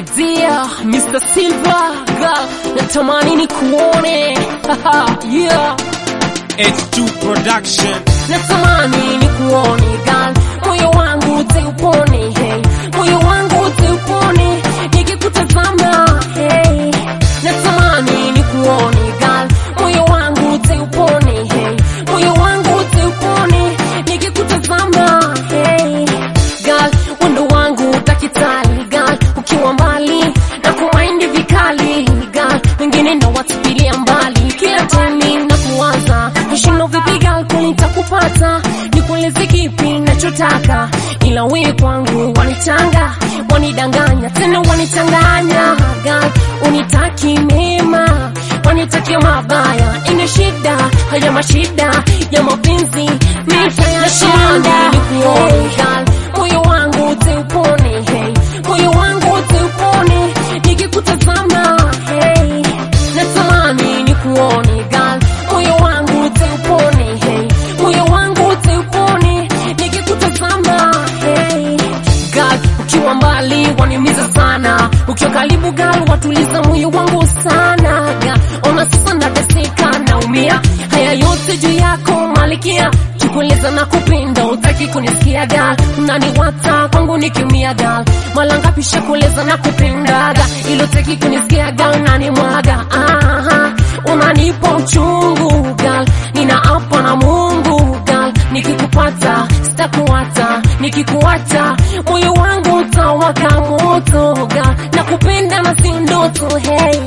My dear Mr. Silver girl, natamani ni kuone yeah. H2 Production. Natamani ni kuone girl, moyo wangu utaupone hey. Moyo wangu utaupone nikikutazama hey. Natamani ni kuone girl, moyo wangu utaupone hey. Moyo wangu utaupone nikikutazama hey. Girl, wendo wangu utakitali girl, ukiwa mbali na kumaindi vikali girl, wengine na watupilia mbali kila time na kuwaza nishindo vipi girl, kweli nitakupata nikueleze kipi nachotaka, ila wewe kwangu wanitanga wanidanganya tena wanichanganya girl, unitaki mema wanitakia mabaya, ina shida haya mashida ya mapenzi mitayashinda nikuone girl, moyo wangu utaupone hey, moyo wangu utaupone nikikutazama hey, natamani nikuone girl, moyo wangu utaupone hey, moyo wangu utaupone nikikutazama hey, girl, ukiwa mbali waniumiza sana, ukiwa karibu girl watuliza moyo wangu sana girl, ona sasa nateseka naumia, haya yote juu yako malikia kikueleza na kupenda utaki kunisikia gal unaniwata kwangu nikiumia gal mala ngapi shakueleza na kupendaga ilo taki kunisikia gal unanimwaga aha unanipa uchungu gal ninaapa na Mungu gal nikikupata sitakuata nikikuacha moyo wangu utawaka moto gal nakupenda na si ndoto hey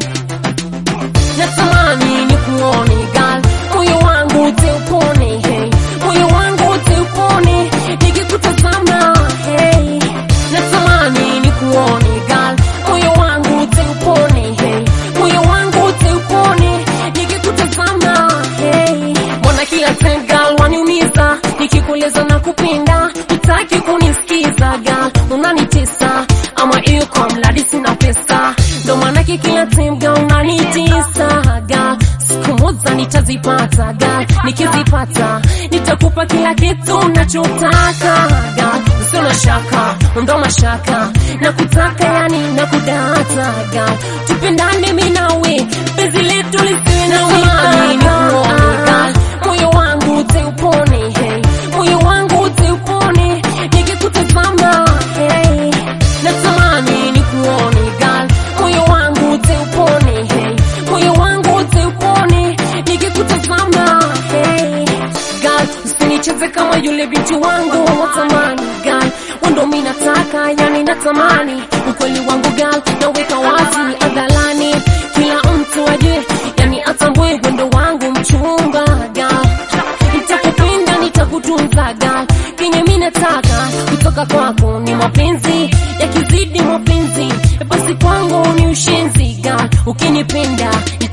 natamani nikuone gal moyo wangu utaupone hey moyo wangu utaupone nikikutazama hey natamani nikuone gal moyo wangu utaupone hey moyo wangu utaupone nikikutazama hey mbona kila time gal waniumiza nikikueleza na kupenda utaki kunisikiza gal unanitesa ama iyo kwa mradi sina pesa ndo maanake kila time gal unanitesa gal siku moja nitazipata gal nikizipata nitakupa kila kitu nachotaka gal usio na shaka ndo mashaka nakutaka yani nakudata gal tupendane mi nawe penzi letu lisiwe na wika moyo wangu utaupone hey moyo wangu utaupone nikikutazama hey natamani nikuone gal moyo wangu utaupone hey moyo wangu utaupone nikikutazama hey gal usinicheze kama yule binti wangu watamani gal wendo mi nataka yani natamani ukweli wangu gal naweka wazi adhalani kila mtu ajue yani atambue wendo wangu mchumba gal nitakupenda nitakutunza gal kenye mi nataka kutoka kwako ni mapenzi yakizidi mapenzi basi kwangu ni ushenzi gal ukinipenda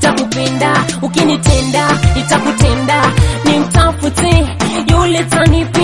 nitakupenda ukinitenda nitakutenda nimtafute yule tanipe